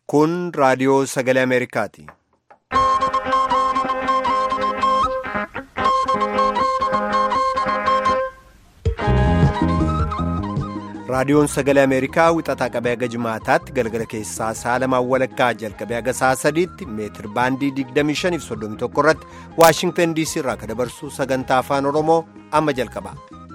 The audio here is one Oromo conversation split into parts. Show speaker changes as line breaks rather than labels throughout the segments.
Kun raadiyoo sagalee Ameerikaati. Raadiyoon sagalee Ameerikaa wixataa qabee haga jimaataatti galgala keessaa sa'a lamaan walakkaa jalqabee haga sa'a sadiitti meetir baandii 25.31 irratti Waashingtan DC irraa kan dabarsu sagantaa afaan Oromoo amma jalqaba.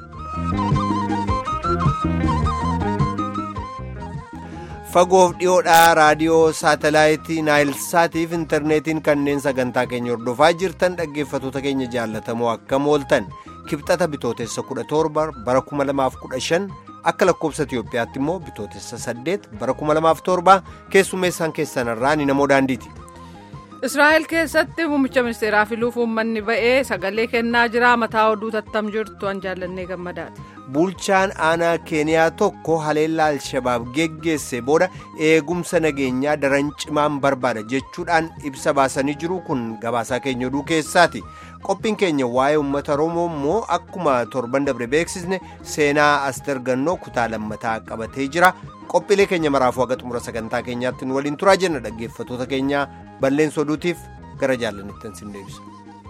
Fagoof dhiyoodhaa raadiyoo saatalaayitii naayilsaatiif intarneetiin kanneen sagantaa keenya hordofaa jirtan dhaggeeffatoota keenya jaallatamoo akkam ooltan kibxata bitootessa 17 bara 2015 akka lakkoobsa Itiyoophiyaatti immoo bitootessa 8 bara 2007 keessummeessaan keessan irraa ni namoo daandiiti.
Israa'el keessatti muummicha ministeeraa filuuf uummanni ba'ee sagalee kennaa jira mataa oduu tattam jirtu an jaallannee gammadaati.
Bulchaan aanaa keeniyaa tokko haleellaa alshabaab geggeesse booda eegumsa nageenyaa daran cimaan barbaada jechuudhaan ibsa baasanii jiru kun gabaasaa keenya oduu keessaati. Qophiin keenya waa'ee uummata Oromoo immoo akkuma torban dabre beeksisne seenaa as dargannoo kutaa lammataa qabatee jira. Qophiilee keenya maraafuu haga xumura sagantaa keenyaatti nu waliin turaa jenna dhaggeeffatoota keenya balleessa oduutiif gara jaallanittan sin deebisa.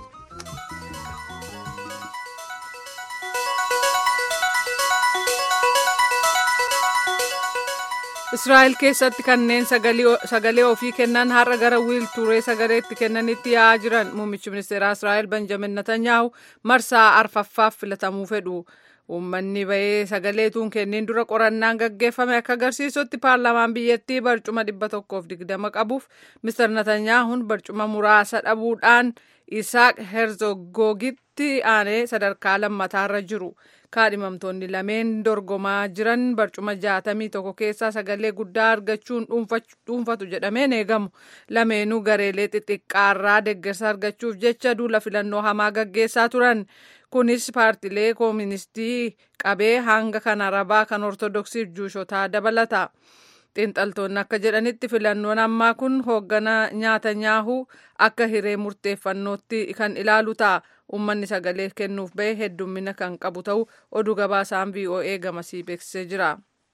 Israa'el keessatti kanneen sagalee ofii kennan har'a gara wiilturee sagaleetti kennanitti yaa'aa jiran muummichi ministeeraa Israa'el Benjamin Netanyahu marsaa arfaffaaf filatamuu fedhu. Uummanni ba'ee sagaleetuun kenneen dura qorannaan gaggeeffame akka agarsiisutti paarlaamaan biyyattii barcuma dhibba tokkoof digdama qabuuf Mr. Netanyahuun barcuma muraasa dhabuudhaan Isaaq Herzogoogitti aanee sadarkaa lammataarra jiru. kaadhimamtoonni lameen dorgomaa jiran barcuma jaatamii tokko keessaa sagalee guddaa argachuun dhuunfatu jedhameen eegamu lameenuu gareelee xixiqqaarraa deeggarsa argachuuf jecha duula filannoo hamaa gaggeessaa turan kunis paartilee kooministii qabee hanga kan arabaa kan ortodoksiif juushotaa dabalata. xiinxaltoonni akka jedhanitti filannoon ammaa kun hooggana Netanyahuu akka hiree murteeffannootti kan ilaalu ta'a. Uummanni sagalee kennuuf ba'e heddummina kan qabu ta'u oduu gabaasaan VOA gamasii beeksisee jira.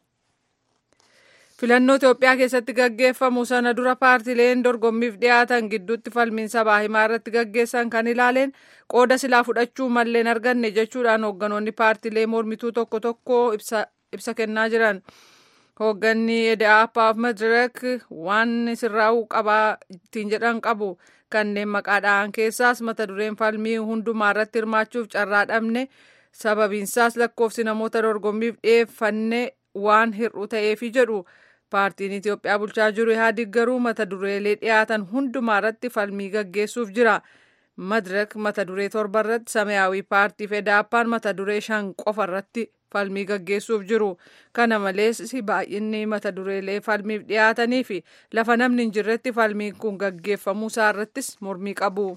Filannoo Itoophiyaa keessatti gaggeeffamu sana dura paartileen dorgommiif dhiyaatan gidduutti falmiin sabaa himaa irratti gaggeessan kan ilaaleen qooda silaa fudhachuu malleen arganne jechuudhaan hoogganoonni paartilee mormituu tokko tokko ibsa kennaa jiran. hoogganni EDAPAaf Madirak waan sirraa'uu qabaa ittiin jedhan qabu kanneen maqaadhaan keessaas mata dureen falmii hundumaa irratti hirmaachuuf carraa dhabne sababiinsaas lakkoofsi namoota dorgommiif dhiyeeffanne waan hir'u ta'eefi jedhu paartiin Itoophiyaa bulchaa jiru Ihaadig garuu mata dureelee dhiyaatan hundumaa irratti falmii gaggeessuuf jira. Madirak mata duree torba irratti Samayaawii paartiif EDAPaan mata duree shan qofa irratti falmii gaggeessuuf jiru kana malees baay'inni mata dureelee falmiif dhiyaatanii fi lafa namni hin jirretti falmiin kun gaggeeffamuu isaa irrattis mormii qabu.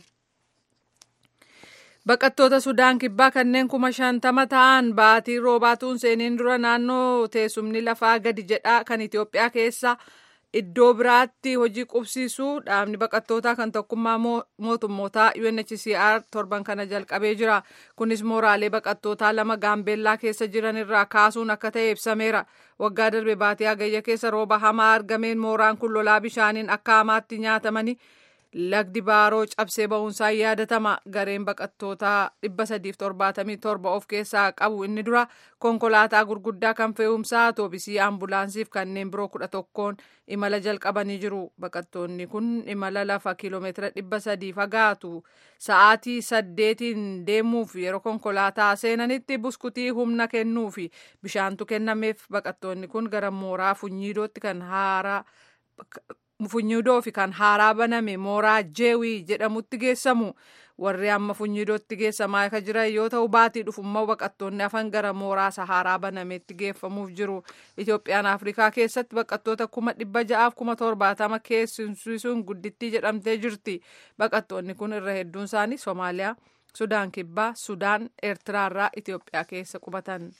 Baqattoota Sudaan kibbaa kanneen kuma shantama ta'an baatii roobaatuun seeniin dura naannoo teessumni lafaa gadi jedhaa kan Itoophiyaa keessa iddoo biraatti hojii qubsiisuu dhaabni baqattootaa kan tokkummaa mootummootaa UNHCR torban kana jalqabee jira. Kunis mooraalee baqattootaa lama gaambeellaa keessa jiran irraa kaasuun akka ta'e ibsameera. Waggaa darbe baatii hagayya keessa rooba hamaa argameen mooraan kun lolaa bishaaniin akka hamaatti nyaatamanii lagdi baaroo cabsee ba'uunsaa yaadatama. Gareen baqattootaa 377 of keessaa qabu inni dura konkolaataa gurguddaa kan fe'umsaa atoobisii ambulaansiif kanneen biroo kudha tokkoon imala jalqabanii jiru. Baqattoonni kun imala lafa kiiloomeetira 300 fagaatu sa'aatii saddeetiin deemuuf yeroo konkolaataa seenanitti buskutii humna kennuufi bishaantu kennameef baqattoonni kun gara mooraa funyiidootti kan haaraa funyidoo fi kan haaraa baname mooraa jeewii jedhamutti geessamu warri amma funyidootti geessamaa akka jiran yoo ta'u baatii dhufummaa baqattoonni hafan gara mooraa sahaaraa banametti geeffamuuf jiru itoophiyaan afrikaa keessatti baqattoota kuma dhibba ja'aaf kuma torbaatama keessumsiisuun guddittii jedhamtee jirti baqattoonni kun irra hedduun isaanii soomaaliyaa sudaan kibbaa sudaan eertiraarraa itoophiyaa keessa qubatan.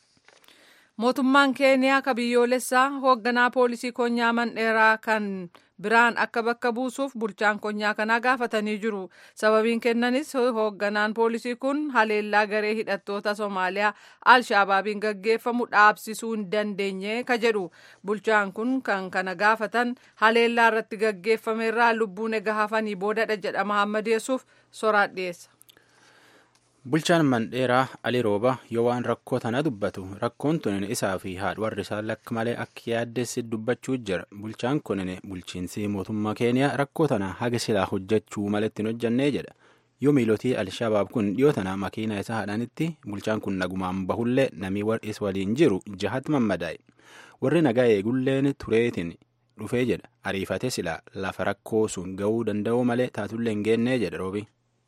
mootummaan keeniyaa ka biyyoolessaa hoogganaa poolisii konyaa mandheeraa kan biraan akka bakka buusuuf bulchaan konyaa kanaa gaafatanii jiru sababiin kennanis hoogganaan poolisii kun haleellaa garee hidhattoota soomaaliyaa alshaabaabiin gaggeeffamu dhaabsisuu hin dandeenye ka jedhu bulchaan kun kan kana gaafatan haleellaa irratti gaggeeffameerraa lubbuun ega hafanii boodadha jedha mahammad yesuuf soraat dhiyeessa.
Bulchaan Mandheeraa Ali Rooba yoo waan rakkoo tana dubbatu rakkoon tunin isaa fi haadha warri isaa lakka malee akka yaaddeessi dubbachuu jira. Bulchaan kunin bulchiinsi mootummaa Keeniyaa rakkoo tana haga silaa hojjechuu malatti hin hojjannee jedha. Yoo miilotii Alshabaab kun dhiyoo tana makiina isaa haadhanitti bulchaan kun nagumaan bahullee namii is waliin jiru jahatti mammadaa'e. Warri nagaa eegulleen tureetiin dhufee jedha. Ariifate silaa lafa rakkoo sun ga'uu danda'u malee taatullee hin geennee jedha roobi.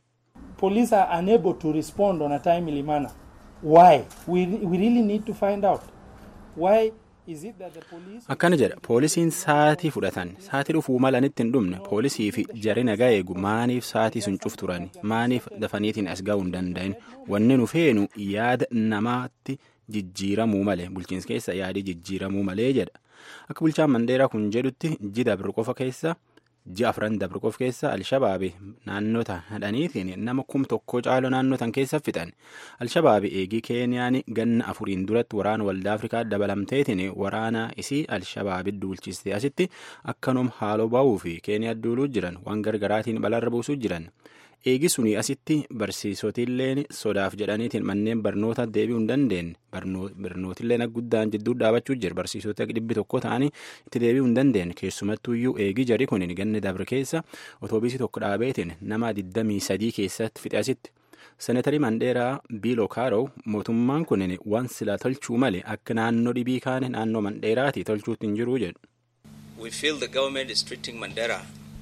police are unable to respond on a timely manner. Why? We, we really need to find out. Why is it that the police...
Akkana jedha poolisiin saatii fudhatan saatii dhufuu malanitti hin dhumne poolisii fi jari nagaa eegu maaniif saatii sun cuf turan maaniif dafaniitiin as ga'uu hin danda'in wanni nu feenu yaada namaatti jijjiiramuu malee bulchiinsa keessa yaadi jijjiiramuu malee jedha akka bulchaan mandeeraa kun jedhutti jida bir qofa keessa. ji'a afran dabre qofa keessa alshabaabi naannota hadhaniitiin nama kum tokko caaloo naannotan keessa fixan alshabaabi eegii keeniyaan ganna afuriin duratti waraana waldaa afrikaa dabalamteetiin waraana isii alshabaabi duulchiste asitti akkanum haaloo ba'uu fi keeniyaa duuluu jiran waan gargaraatiin balarra buusuu jiran eegi suni asitti barsiisotilleen sodaaf jedhaniitiin manneen barnoota deebi'uu hin dandeenye barnootilleen guddaan jidduu dhaabachuu jira barsiisota dhibbi tokko ta'anii itti deebi'uu hin dandeenye keessumattuyyuu eegi jari kun ganni dabre keessa otoobiisii tokko dhaabeetiin nama 23 keessatti fixe asitti. Seneetarii Mandheeraa Biiloo Kaaroo mootummaan kun waan sila tolchuu malee akka naannoo dhibii kaane naannoo Mandheeraati tolchuutti hin jiruu jedhu.
We feel the government is treating Mandera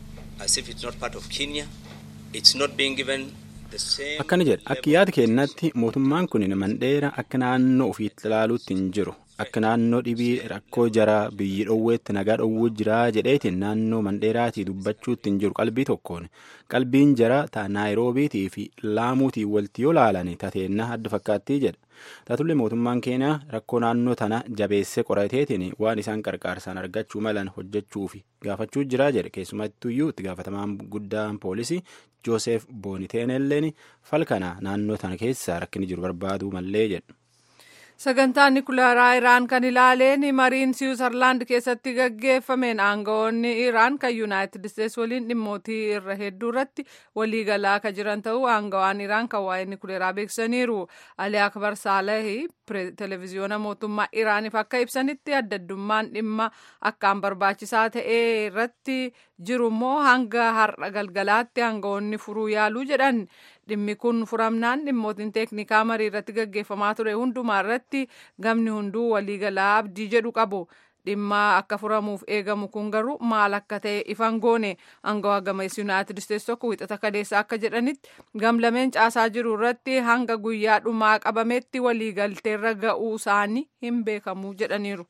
as if it's not part of Kenya. It's not being given the same...
Akkana jedha akka yaada keenyatti mootummaan kun mandheera akka naannoo ofiitti ilaaluutti hin jiru. Akka naannoo dhibii rakkoo jaraa biyyi dhoowweetti nagaa dhoowwuu jiraa jedheetiin naannoo mandheeraatii dubbachuutti hin jiru qalbii tokkoon. Qalbiin jaraa ta'a naayiroobiitii fi laamuutii walti yoo laalani tateennaa adda fakkaattii jedha. Taatullee mootummaan keenya rakkoo naannoo tana jabeessee qorateetiin waan isaan qarqaarsaan argachuu malan hojjechuu fi gaafachuu jiraa jedhe keessumattuyyuu itti gaafatamaan guddaan poolisii Joosef Booniteenelleen falkana naannoo tana keessa rakkinni jiru barbaaduu mallee jedhu.
Sagantaan Nikulaaraa Iraan kan ilaaleen mariin Siwiizerlaand keessatti gaggeeffameen aangawoonni Iraan kan Yuunaayitid Isteetsi waliin dhimmootii irra hedduu irratti waliigalaa kan jiran ta'uu aangawaan Iraan kan waa'ee Nikulaaraa beeksisaniiru. Ali Akbar Saalehi televezyiyoona mootummaa Iraaniif akka ibsanitti adda addummaan dhimma akkaan barbaachisaa ta'e irratti jiru immoo hanga har'a galgalaatti aangawoonni furuu yaaluu jedhan. dhimmi kun furamnaan dhimmootiin teeknikaa marii irratti gaggeeffamaa ture hundumaa irratti gamni hunduu waliigalaa abdii jedhu qabu dhimma akka furamuuf eegamu kun garuu maal akka ta'e ifan goone aangawaa gameessi yuunaayitid isteetsi tokko wixata kaleessa akka jedhanitti gamlameen caasaa jiru irratti hanga guyyaa dhumaa qabametti waliigalteerra ga'uu isaanii hin beekamu jedhaniiru.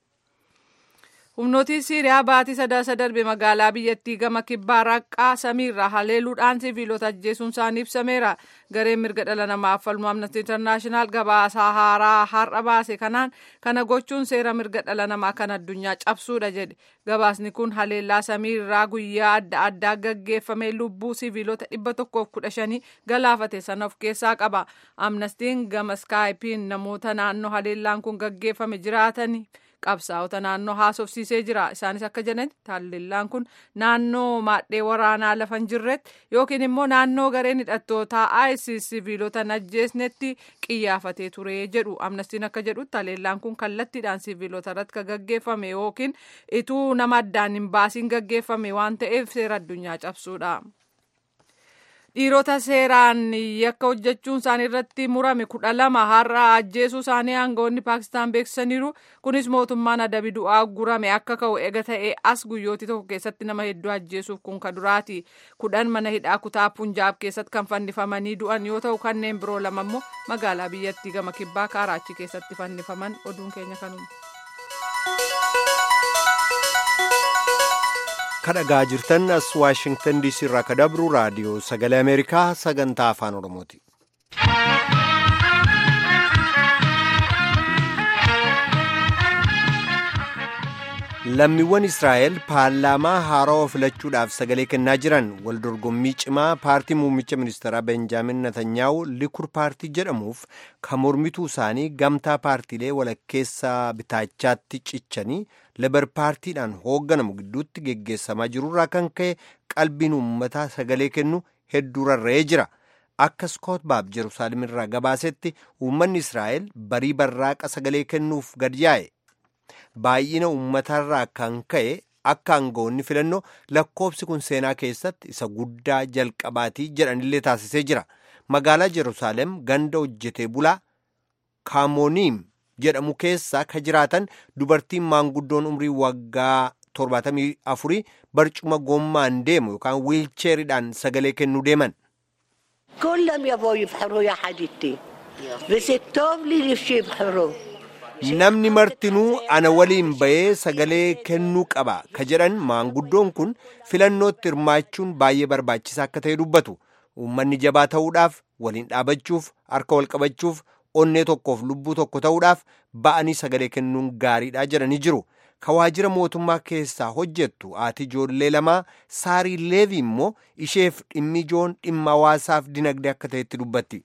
humnootii siiriyaa baatii sadaasa darbe magaalaa biyyattii gama kibbaa raqqaa samiirraa haleeluudhaan siviilota ajjeesuun isaanii ibsameera gareen mirga dhala namaaf falmu amnesty internaashinaal gabaasaa haaraa har'a baase kanaan kana gochuun seera mirga dhala namaa kan addunyaa cabsuudha jedhe gabaasni kun haleellaa samiirraa guyyaa adda addaa gaggeeffame lubbuu siviilota dhibba tokkoof kudha shanii galaafate sana of keessaa qaba amnestiin gama skaayipiin namoota naannoo haleellaan kun gaggeeffame jiraatanii qabsaa'ota naannoo haasofsiisee jira isaanis akka jedhanitti haleellaan kun naannoo maadhee waraanaa lafa hin jirretti yookiin immoo naannoo gareen hidhattootaa isis siviilota ajjeesnetti qiyyaafatee ture jedhu amnestiin akka jedhutti haleellaan kun kallattiidhaan siviilota irratti kan gaggeeffame yookiin ituu nama addaan hin baasiin gaggeeffame waan ta'eef seera addunyaa cabsuudha. dhiirota seeraan yakka hojjechuun isaanii irratti murame kudha lama har'a ajjeesuu isaanii aangawoonni paakistaan beeksisaniiru kunis mootummaan adabi du'aa gurame akka ka'u ega ta'e as guyyootii tokko keessatti nama hedduu ajjeesuuf kun ka duraati kudhan mana hidhaa kutaa punjaab keessatti kan fannifamanii du'an yoo ta'u kanneen biroo lama immoo magaalaa biyyattii gama kibbaa kaaraachi keessatti fannifaman oduun keenya kanuma.
kadhagaa jirtan as waashingtan diisii irraa ka dabru raadiyoo sagalee ameerikaa sagantaa afaan oromooti. lammiiwwan israa'el paarlaamaa haarawaa filachuudhaaf sagalee kennaa jiran waldorgommii cimaa paartii muummicha ministeeraa benjaamin natanyaahu likur paartii jedhamuuf kan mormituu isaanii gamtaa paartiilee walakkeessaa bitaachaatti cichanii lebar paartiidhaan hoogganamu gidduutti geggeessamaa jirurraa kan ka'e qalbiin uummataa sagalee kennu hedduu rarra'ee jira akka skoot baab jeruusaalem irraa gabaasetti uummanni israa'el barii barraaqa sagalee kennuuf gad yaa'e. baay'ina uummatarraa kan ka'e akka aangawoonni filannoo lakkoobsi kun seenaa keessatti isa guddaa jalqabaatii jedhanillee taasisee jira magaalaa jeruusaalem ganda hojjetee bulaa kaamoniim jedhamu keessaa ka jiraatan dubartiin maanguddoon umrii waggaa 74 barcuma gommaan deemu yookaan wiilcheeridhaan sagalee kennuu deeman.
كلهم يبغوا يبحروا يا حبيبتي بس التوب لي نفسي يبحروا
namni martinuu ana waliin bahee sagalee kennuu qaba ka jedhan maanguddoon kun filannootti hirmaachuun baay'ee barbaachisaa akka ta'e dubbatu uummanni jabaa ta'uudhaaf waliin dhaabachuuf harka wal qabachuuf onnee tokkoof lubbuu tokko ta'uudhaaf ba'anii sagalee kennuun gaariidha jedhanii jiru ka waajjira mootummaa keessaa hojjettu haati ijoollee lamaa saarii leevii immoo isheef dhimmi ijoon dhimma hawaasaaf dinagdee akka ta'etti dubbatti.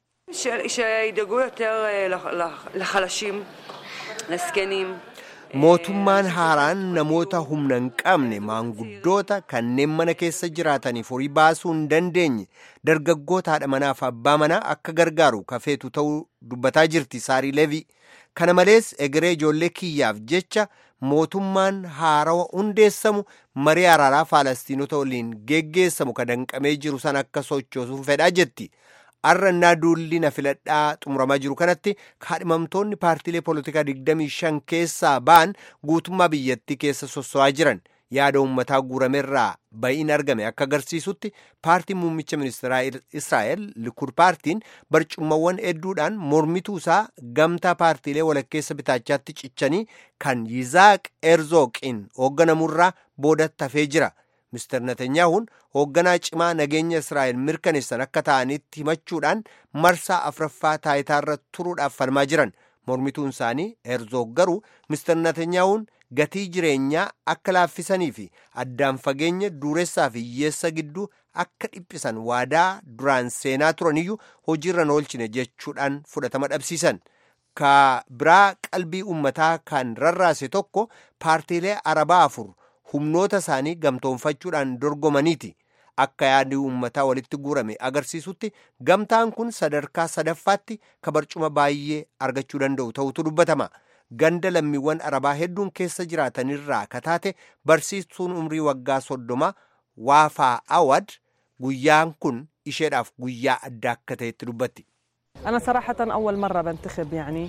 שידאגו יותר לחלשים, לזקנים.
mootummaan haaraan namoota humna hin qabne maanguddoota kanneen mana keessa jiraataniif horii baasuu hin dandeenye dargaggoota haadha manaaf abbaa manaa akka gargaaru kafeetu ta'uu dubbataa jirti saarii leevii kana malees egeree ijoollee kiyyaaf jecha mootummaan haarawa hundeessamu marii araaraa faalastiinota waliin geggeessamu ka danqamee jiru san akka sochoosuun fedhaa jetti. arrannaa duulli na filadhaa xumuramaa jiru kanatti kaadhimamtoonni paartiilee poolitikaa 25 keessaa ba'an guutummaa biyyattii keessa sosso'aa jiran yaada uummataa guuramerraa ba'iin argame akka agarsiisutti paartiin muummicha ministeeraa israa'el likur paartiin barcumawwan hedduudhaan mormituu isaa gamtaa paartiilee walakkeessa bitaachaatti cichanii kan yizaaq erzooqiin hoogganamurraa boodatti hafee jira. Mr. Netanyaahuun hoogganaa cimaa nageenya Israa'el mirkaneessan akka ta'anitti himachuudhaan marsaa afraffaa taayitaarra turuudhaaf falmaa jiran mormituun isaanii Herzoog garuu Mr. Netanyaahuun gatii jireenyaa akka laaffisanii fi addaan fageenya duressaa fi hiyyeessa gidduu akka dhiphisan waadaa duraan seenaa turaniyyuu hojiirra oolchine jechuudhaan fudhatama dhabsiisan. Ka biraa qalbii uummataa kan rarraase tokko paartiilee arabaa afur. humnoota isaanii gamtoonfachuudhaan dorgomaniiti akka yaadni uummataa walitti guurame agarsiisutti gamtaan kun sadarkaa sadaffaatti ka barcuma baay'ee argachuu danda'u ta'utu dubbatama ganda lammiiwwan arabaa hedduun keessa jiraatanirraa kataate barsiistuun umrii waggaa soddoma waafaa awad guyyaan kun isheedhaaf guyyaa adda akka ta'etti dubbatti.
أنا صراحة أول مرة بنتخب يعني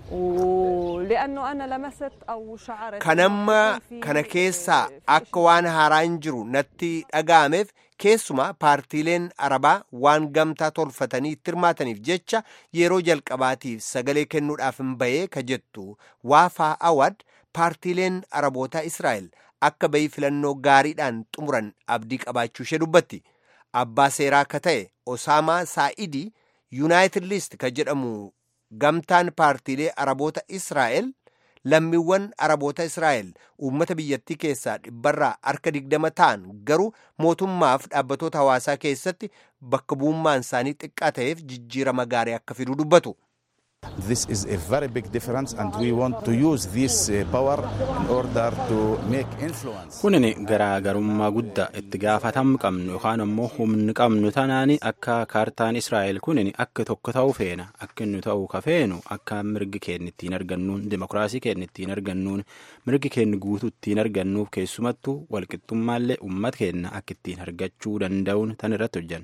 ولأنه أنا لمست أو شعرت
kanamma kana keessaa akka waan haaraan jiru natti dhaga'ameef keessumaa paartiileen arabaa waan gamtaa tolfatanii itti hirmaataniif jecha yeroo jalqabaatiif sagalee kennuudhaaf hin bahee ka jettu waafaa awad paartiileen arabootaa israa'el akka bahii filannoo gaariidhaan xumuran abdii qabaachuu ishee dubbatti abbaa seeraa ka ta'e osaamaa saa'idii yuunaayitid liist ka jedhamu gamtaan paartiilee araboota israa'el lammiiwwan araboota israa'el uummata biyyattii keessaa dhibbarraa harka digdama ta'an garuu mootummaaf dhaabbatoota hawaasaa keessatti bakka bu'ummaan isaanii xiqqaa ta'eef jijjiirama gaarii akka fiduu dubbatu.
This is a very big difference and we want to use this uh, power in order to make influence.
Kunin garaagarummaa guddaa itti gaafatam qabnu yookaan ammoo humni qabnu tanaani akka kaartaan Israa'el kunin akka tokko ta'uu feena akka inni ta'uu ka feenu akka mirgi keenya ittiin argannuun dimokiraasii keenya ittiin argannuun mirgi keenya guutuu ittiin argannuuf keessumattuu walqixxummaallee uummata keenya akka ittiin argachuu danda'uun tan irratti hojjanna.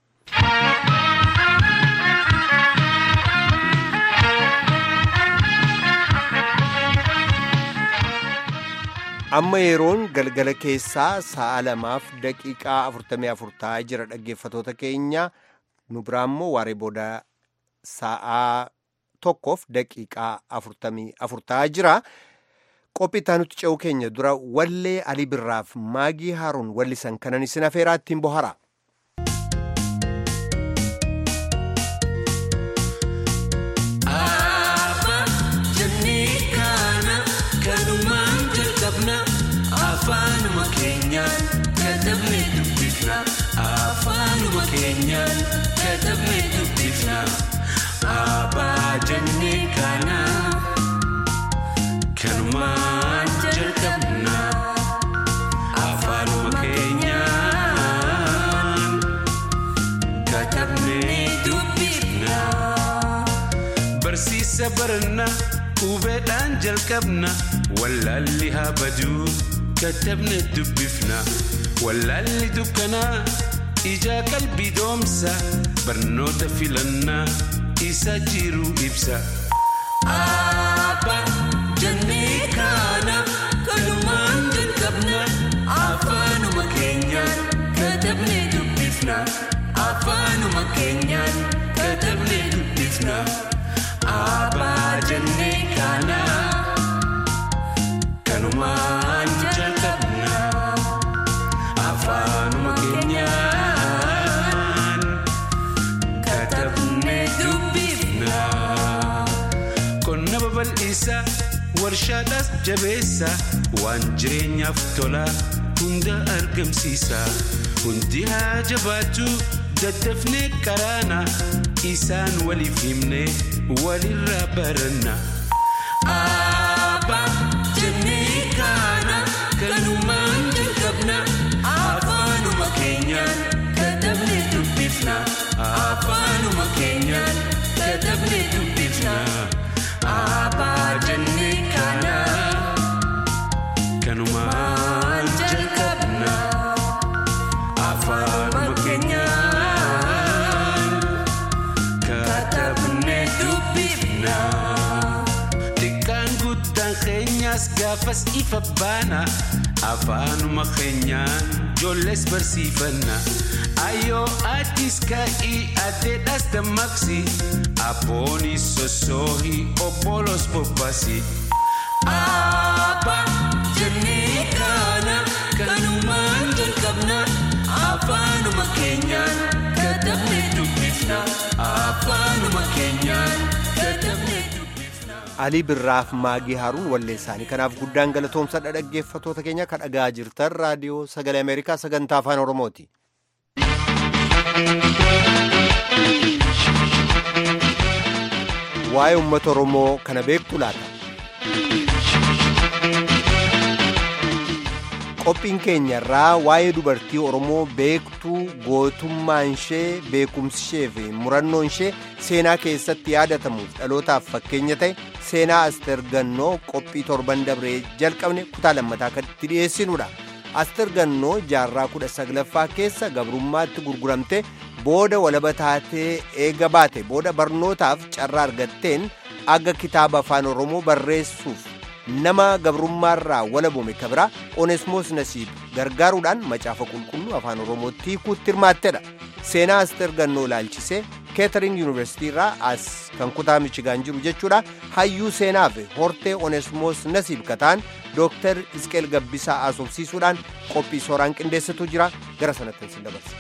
amma yeroon galgala keessaa sa'a lamaaf daqiiqaa afurtamii afur ta'aa jira dhaggeeffatoota keenya nu biraammoo waaree booda sa'a tokkoof daqiiqaa afurtamii afur ta'aa jira qophii nuti ce'uu keenya dura wallee alii birraaf maagii haaruun wallisan kanan isin afeeraa ittiin bohara.
Jennee kana kanumaan jalqabna katabnee dubbifna abbaa jennee kana kanumaan jalqabna afaanuma keenyaan katabnee dubbifna barsiisa baranna hubeedhaan jalqabna wallaalli haa baduu katabnee dubbifna wallaalli dukkanaa ijaa qalbii doomsa barnoota filannaa isa jiru ibsa.
Abba jennee kana kanumaan jalqabna afaanuma keenyaan katabnee dubbifna afaanuma keenyaan katabnee dubbifna Abba jennee kana kanumaan jalqabna afaanuma keenyaan katabnee dubbifna.
Qonna babal'isa warshaadhaas jabeessa waan jireenyaaf tola hunda argamsiisa hundi haa jabaatu daddafnee qaraana isaan waliif himne walirraa baranna.
Abba jennee kana kanumaan jalqabna afaanuma keenyaan katabnee dubbifna afaanuma keenyaan katabnee dubbifna Abba jennee kana
kanumaan
jalqabna afaanuma keenyaan
katabnee
dubbifna.
Xiqqaan guddaan keenyaas gaafas ifa baana afaanuma keenyaan ijoollees barsiifanna ayyoo addis kaa'ii addeedhaas dammaqsi abboonis sossoohii obbolos bobbaasi.
Abba jennee kana kanumaan jalqabna afaanuma keenyaan katabnee dubbifna afaanuma keenyaan katabnee dubbifna.
alii birraaf maagii haaruun wallee isaanii kanaaf guddaan galatoomsadha dhaggeeffatoota keenya kan dhagaa jirtan raadiyoo sagalee ameerikaa sagantaa afaan oromooti. waa'ee uummata oromoo kana beektu laata. qophiin keenya irraa waa'ee dubartii oromoo beektuu gootummaan ishee beekumsi ishee fi murannoon ishee seenaa keessatti yaadatamuuf dhalootaaf fakkeenya ta'e seenaa aster gannoo qophii torban dabree jalqabne kutaa lammataa kan itti dhiyeessinudha aster gannoo jaarraa kudha saglaffaa keessa gabrummaatti gurguramte booda walaba taatee eega baate booda barnootaaf carraa argatteen akka kitaaba afaan oromoo barreessuuf nama gabrummaarraa walabome kabira onesmoos nasiib gargaaruudhaan macaafa qulqulluu afaan oromootti hiikuutti hirmaattedha seenaa aster gannoo ilaalchisee keetering yuunivarsitii irraa as kan kutaa michigaan jiru jechuudha hayyuu seenaa fi hortee onesmoos nasiib kataan dooktar isqeel gabbisaa asoobsiisuudhaan qophii sooraan qindeessitu jira gara sanatti sin dabarsa.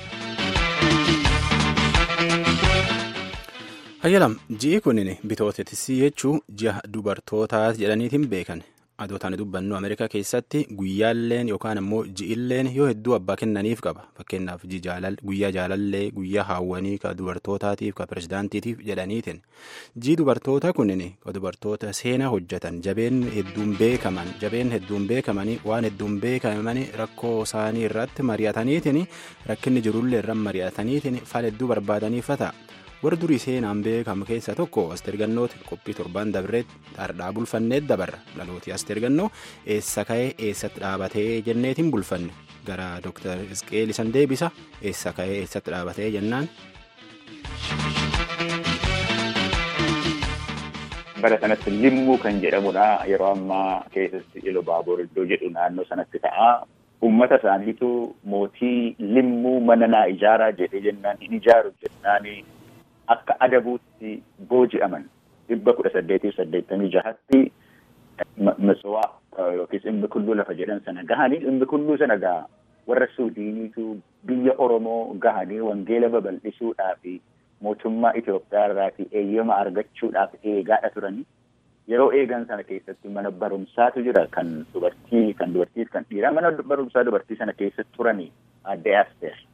Hayyalam ji'i kunin bitootetisi jechuu ji'a dubartootaa jedhaniitiin beekan adootaan dubbannu Ameerikaa keessatti guyyaalleen yookaan ammoo ji'illeen yoo hedduu abbaa kennaniif qaba fakkeenyaaf guyyaa jaalallee guyyaa haawwanii ka dubartootaatiif ka pirezidaantiitiif jedhaniitiin ji'i dubartoota kunin ka dubartoota seenaa hojjetan jabeen hedduun beekaman jabeen hedduun beekamanii waan hedduun beekamanii rakkoo isaanii irratti mari'ataniitiin rakkinni jirullee irra mari'ataniitiin fal hedduu barbaadaniifa warra durii seenaan beekamu keessaa tokko asteergannooti qophii torbaan dabreetti dhardhaa bulfanneet dabarra dhalooti asteergannoo eessa ka'ee eessatti dhaabatee jenneetiin bulfanne gara dooktar isqeel isan deebisa eessa ka'ee eessatti dhaabatee jennaan.
bara sanatti limmuu kan jedhamudha yeroo ammaa keessatti ilo baaboor iddoo jedhu naannoo sanatti ta'a ummata isaaniitu mootii limmuu mana naa ijaaraa jedhee jennaan hin ijaaru jennaani akka adabuutti booji'aman dhibba kudha saddeetiif saddeettamii jahatti matsowaa yookiis dhimmi kulluu lafa jedhan sana gahanii dhimmi kulluu sana gaha warra suudiiniitu biyya oromoo gahanii wangeela babal'isuudhaaf mootummaa Itoophiyaa irraatii eeyyama argachuudhaaf eegaadha turanii yeroo eegan sana keessatti mana barumsaatu jira kan dubartii kan dubartiif kan dhiiraa mana barumsaa dubartii sana keessatti turanii adde Asteer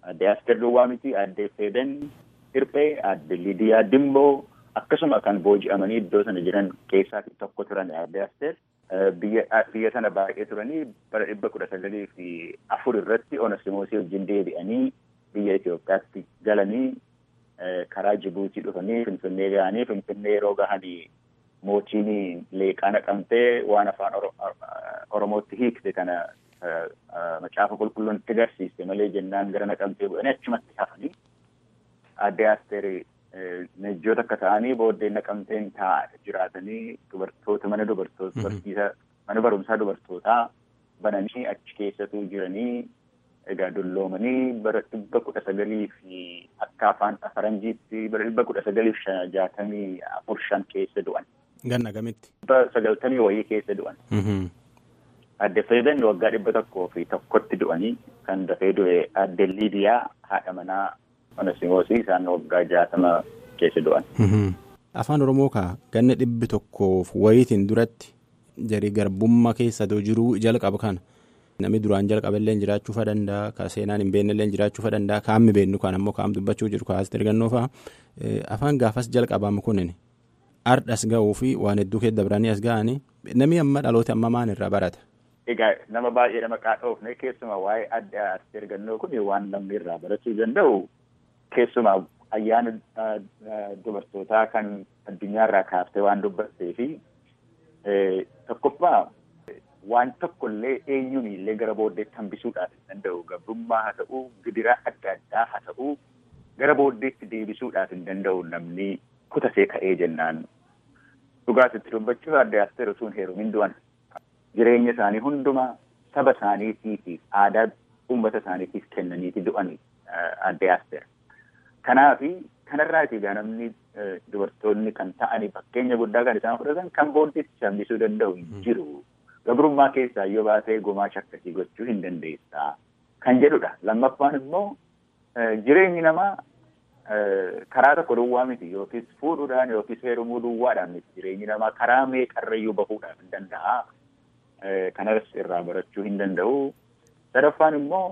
adde Asteer Duwwaa miti adde Feeden Hirphee adde Lidiyaa Dimboo akkasuma kan booji'amanii iddoo sana jiran keessaa tokko turan adde Asteer. biyya sana baay'ee turanii bara dhibba kudha sagalii fi afur irratti Onesimoosii wajjin deebi'anii biyya Itoophiyaatti galanii karaa Jibuutii dhufanii Finfinnee ga'anii Finfinnee yeroo gahanii mootiin leeqaa naqamtee waan afaan Oromootti hiikte kana macaafa qulqulluun itti agarsiiste malee jennaan gara naqamtee bu'anii achumatti hafanii adde Asteer Nejjoota akka ta'anii booddee naqamteen taa'aa jiraatanii dubartoota mana dubartoota barsiisa mana barumsaa dubartootaa bananii achi keessatu jiranii egaa dulloomanii bara dhibba kudha sagalii fi akka afaan faranjiitti bara dhibba kudha sagalii fi jaatamii afur shan keessa du'an.
Ganna gamitti?
Dhibba sagaltamii wayii keessa du'an. Adde Feedan waggaa dhibba tokkoo fi tokkotti du'anii kan dafee du'e adde Liidiyaa haadha manaa Onesimoosii isaan waggaa jaatama keessa du'an.
Afaan Oromoo kaa ganna dhibbi tokkoof wayitiin duratti jarii garbummaa keessa jiruu jalqaba kana namni duraan jalqaballee jiraachuu fa danda'a ka seenaan hin beeknellee jiraachuu fa danda'a kaammi beennu kan ammoo kaam dubbachuu jiru kaas ergannoo fa'a afaan gaafas jalqabamu kunin ardhas ga'uu fi waan hedduu keessa dabranii as ga'anii namni amma dhaloota amma maan irraa barata.
Egaa nama baay'ee nama qaadhoofne keessumaa waa'ee adda as ergannoo kun waan namni irraa barachuu danda'u keessumaa ayyaana dubartootaa kan addunyaarraa kaaftee waan dubbattee fi tokkoffaa waan tokkollee eenyuun illee gara booddeetti hambisuudhaaf hin danda'u gabrummaa haa ta'uu gidiraa adda addaa haa ta'uu gara booddeetti deebisuudhaaf hin danda'u namni kutasee ka'ee jennaan dhugaatitti dubbachuuf adda asteer osoo hin heerumin du'an jireenya isaanii hundumaa saba isaaniitiif aadaa uummata isaaniitiif kennaniiti du'an adda asteer. Kanaaf kanarraati egaa namni dubartoonni kan ta'anii fakkeenya guddaa kan isaan fudhatan kan booddeetti hambisuu danda'u hin jiru. Gabrummaa keessaa yoo baatee gumaacha akkasii gochuu hin dandeessaa kan jedhudha. Lammaffaan immoo jireenyi namaa karaa tokko duwwaa miti yookiis fuudhuudhaan yookiis heerumuu duwwaadhaan miti jireenyi namaa karaa meeqarrayyuu bahuudhaaf hin danda'a. Kanas irraa barachuu hin danda'u. Sadaffaan immoo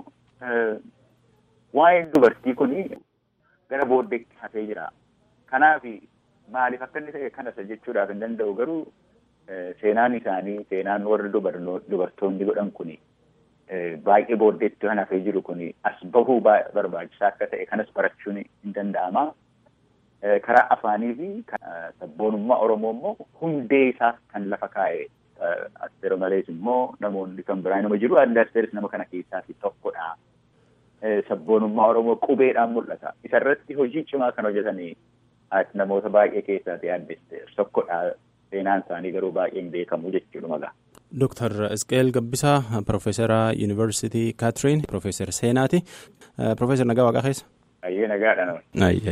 waa'een dubartii kuni gara booddeetti hafee jira. Kanaaf maaliif akka inni ta'e kanas jechuudhaaf hin danda'u garuu seenaan isaanii seenaan warri dubartoonni godhan kuni baay'ee booddeetti kan hafee jiru kuni as bahuu barbaachisaa akka ta'e kanas barachuun hin danda'ama. Karaa afaanii fi sabboonummaa Oromoo immoo hundee isaa kan lafa kaa'e Asteer malees immoo namoonni kan biraa nama jiru adda Asteeris nama kana keessaa tokkodha. Sabboonummaa Oromoo qubeedhaan mul'ata. Isarratti hojii cimaa kan hojjetanii namoota baay'ee keessaati adda Asteer tokkodha. Seenaan isaanii garuu baay'ee hin beekamu jechuudha magaa.
Dooktar Isqeel Gabbisaa Profeesara Yuunivarsiitii Kaatiriin Profeesar Seenaati. Profeesar Nagaa Waaqaa keessa.
Ayyee nagaadha nama.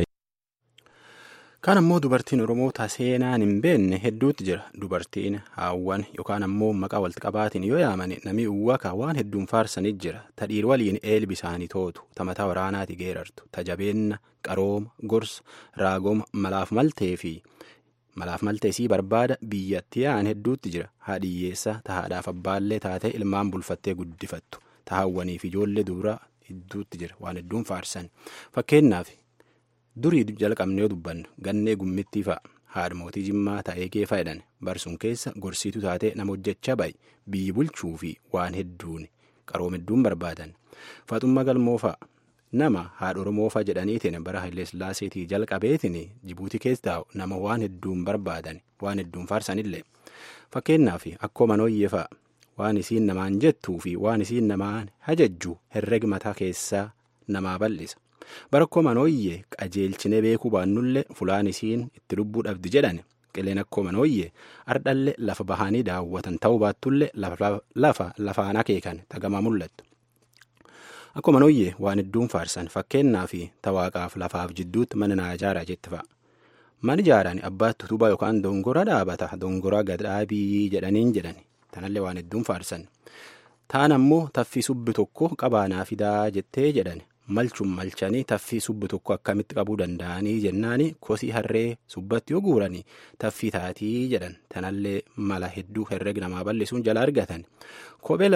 Kaan ammoo dubartiin Oromoo ta seenaan hin beekne hedduutti jira. Dubartiin haawwan yookaan ammoo maqaa walitti qabaatiin yoo yaaman namni uwwaka waan hedduun faarsanii jira. Ta dhiir waliin eelbi isaanii tootu, ta mataa waraanaati geerartu, ta jabeenna, qarooma, gorsa, raagoma, malaaf maltee fi malaaf maltee sii barbaada biyyatti yaa'an hedduutti jira. Haadhiyyeessa ta haadhaaf abbaallee taatee ilmaan bulfattee guddifattu. Ta haawwanii fi ijoollee dubaraa hedduutti jira. Waan hedduun faarsan. Fakkeenyaaf durii jalqabnee yoo dubbannu gannee gummittii fa'a. Haadha mootii jimmaa ta'ee kee fayyadhan barsuun keessa gorsiitu taatee nama hojjechaa baay'e biyyi bulchuu fi waan hedduun qarooma hedduun barbaadan. Faaxummaa galmoo fa'a. Nama haadha Oromoo fa'a jedhaniitiin bara Hayilee Sillaaseetii jalqabeetiin Jibuutii keessa taa'u nama waan hedduun barbaadan waan hedduun faarsanillee. Fakkeenyaaf akkoo manooyyee fa'a waan isiin namaan jettuu fi waan isiin namaan hajajju herrega mataa keessaa namaa bal'isa. Bara akkoo manooyyee qajeelchinee beekuu baannullee fulaan isiin itti lubbuu dhabdi jedhan qileen akkoo manooyyee ardhallee lafa bahanii daawwatan ta'uu baattullee lafa lafaan akeekan tagamaa mul'attu. Akkoo manooyyee waan hedduun faarsan fakkeenyaa fi tawaaqaaf lafaaf jidduutti mana naa ijaaraa jetti fa'a. Mana ijaaraan abbaatti utubaa yookaan dongora dhaabata dongora gadhaabii jedhaniin jedhan tanallee waan hedduun faarsan. Taan ammoo taffii subbi tokko qabaanaa fidaa jettee jedhan malchuun malchanii taffii subbi tokko akkamitti qabuu danda'anii jennaani kosii harree subbatti yoo guuranii taffii taatii jedhan tanallee mala hedduu herrega namaa bal'isuun jala argatan kophee lama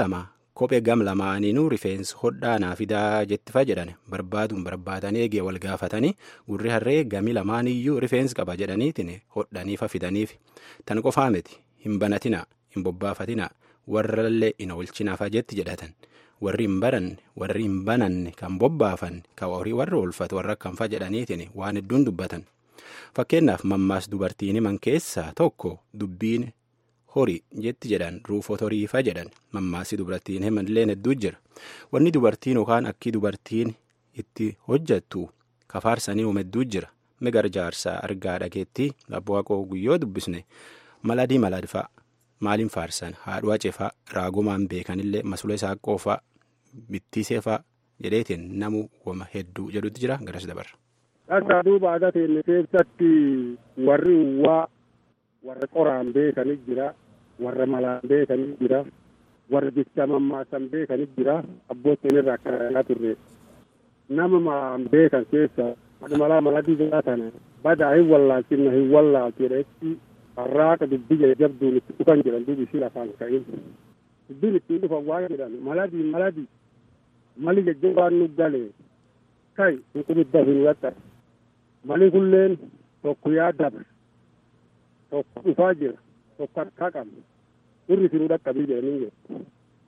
kophee gam lamaaniinuu rifeensi hodhaa naa fidaa jettifa jedhan barbaaduun barbaadanii eegee wal gaafatanii gurri harree gami lamaaniyyuu rifeensi qaba jedhaniitiin hodhaniifa fidaniif tan qofaa miti hin banatinaa hin bobbaafatinaa warrallee hin oolchinaafa jetti jedhatan warri hin baranne warri hin bananne kan bobbaafanne kan horii warri oolfatu warra akkanfa jedhaniitiin waan hedduun dubbatan fakkeenyaaf mammaas dubartiin himan keessaa tokko dubbiin horii jetti jedhan ruufota horiifa jedhan mammaasii dubartiin himanillee hedduu jira wanni dubartiin yookaan akkii dubartiin itti hojjattu kafaarsanii hedduu jira migar jaarsaa argaa dhageettii abbu'aqoo guyyoo dubbisne maladii maladfaa maaliin faarsan haadhuu cefaa raagumaan beekanillee masula isaa qoofaa bittiseefaa jedheetiin namu wama hedduu jedhutti jira garas dabarra.
Dhaqaa duuba aadaa teenne keessatti warri uwwaa warra qoraan beekanii jira warra malaan beekanii jira warra jecha mammaasan beekanii jira abbootiin irraa akka dhagaa turre nama malaan beekan keessa malaa maladii jiraatan badaa hin wallaalchifna hin wallaalchu jedhetti harraaqa dubbii jajjabduun itti dhufan jedhan duubi ishii lafaan ka'in dubbiin ittiin dhufan waa jedhan maladii maladii mali jajjabaan nu galee kai hin qubidda hin waxxa mali kulleen tokko yaa dabre tokko dhufaa jira tokko harkaa qabna irri sinuu dhaqqabii jedhanii jedhu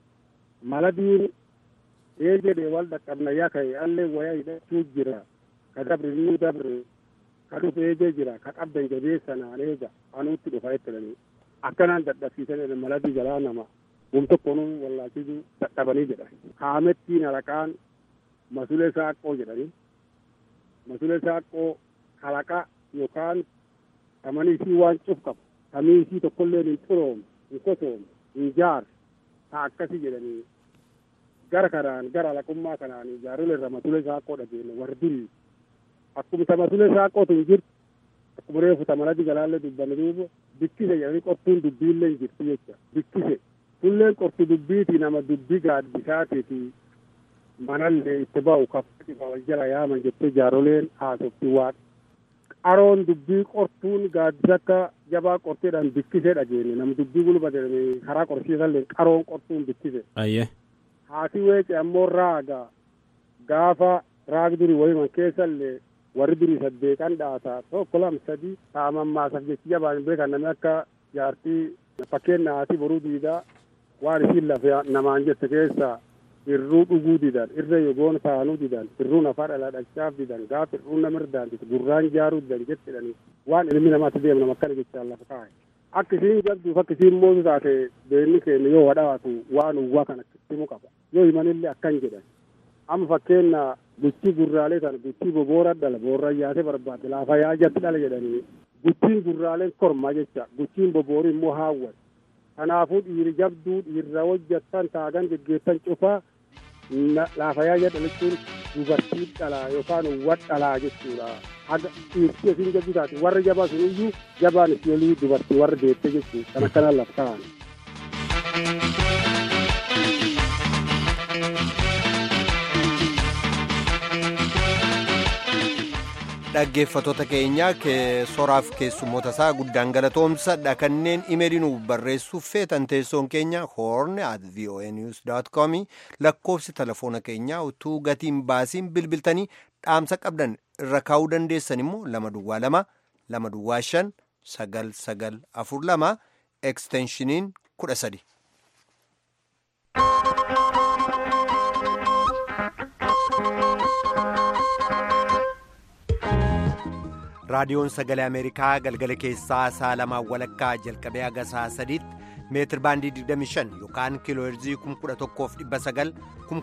maladiin ee jedhee wal dhaqqabna yaa ka'e allee wayaa hidhachuu jira ka dabre inni dabre ka dhufe eegee jira ka qabdan jabeessanaan eega anuutti dhufa jettanii akkanaan dadhabsiisan maladii jalaa nama wum tokkonuu wallaalchisuu dadhabanii jedha haamettiin halaqaan masulee saaqqoo jedhanii masulee saaqqoo halaqa yookaan tamanii isii waan cuf qabu tamii isii tokkolleen hin xuroomne hin kosoomne hin jaar ta akkasi jedhanii gara kanaan gara halaqummaa kanaan jaarolee irra masulee saaqqoo dhageenne warri durii akkuma ta masulee saaqqootu hin jirtu akkuma reefu ta maladii jalaallee dubbanne duuba bikkise jedhanii qortuun dubbiillee hin jirtu jecha bikkise kulleen qortu dubbiiti nama dubbii gaaddisaatiiti manallee itti ba'u kaffatifa wal jala yaaman jettee jaaroleen haasofti waan qaroon dubbii qortuun gaaddisa akka jabaa qorteedhaan bikkisee dhageenne nama dubbii gulbate karaa qorsiisallee qaroon qortuun bikkise.
Ayyee.
Haati weece ammoo raaga gaafa raag durii wayiman keessallee warri durii saddeeqan dhaata tokko lam sadi taamammaasaf jechi jabaan beekan namni akka jaartii fakkeenya haati boruu diidaa waan isiin lafa namaan jette keessa irruu dhuguu didan irra yogoon taanuu didan irruun afaa dhalaa dhachaaf didan gaaf irruun nama irdaantitu gurraan jaaruu didan jettidhani waan ilmi namaatti deemna akkana jechaan lafa kaa'e akka isiin jabduuf akka isiin mootu taate beenni keenya yoo wadhaatu waan uwwaa kana himu qaba yoo himanillee akkan jedhan amma fakkeenya guchii gurraalee tan guchii boboora dhala boorra yaase barbaade laafa yaa jatti dhala jedhanii guchiin gurraaleen kormaa jecha guchiin boboori immoo haawwan kanaafuu dhiiri jabduu dhiirra hojjettan taagan geggeessan cufaa laafa yaa jedha jechuun dubartii dhalaa yookaan uwwat dhalaa jechuudha haga dhiirti isiin jabduu taate warri jabaa sun iyyuu jabaan isii olii dubartii warri deette jechuudha kan akkana lafa ta'an.
dhaggeeffatoota keenya soraaf keessummoota isaa guddaan galatoomsadha kanneen imeelii nuuf barreessuuf feetan teessoon keenya horn at voanews com lakkoofsi telefoona keenyaa utuu gatiin baasiin bilbiltanii dhaamsa qabdan irra kaa'uu dandeessan immoo lama duwwaa lama lama duwwaa shan sagal sagal afur lama eksteenshiniin kudha sadi. raadiyoon sagalee ameerikaa galgala keessaa saa lamaa walakkaa jalqabee haga saa sadiitti meetir baandii 25 yookaan kiiloo heerzii 11,900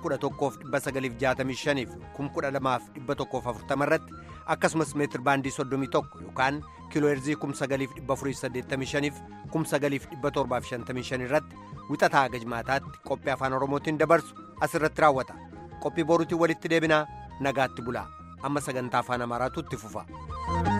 11,965 fi 12,140 irratti akkasumas meetir baandii 31 yookaan kiiloo heerzii 9,485 fi 9,755 irratti wixataa haga jimaataatti qophii afaan oromootiin dabarsu asirratti raawwata qophii boruutiin walitti deebinaa nagaatti bulaa amma sagantaa afaan amaaraatu itti fufa.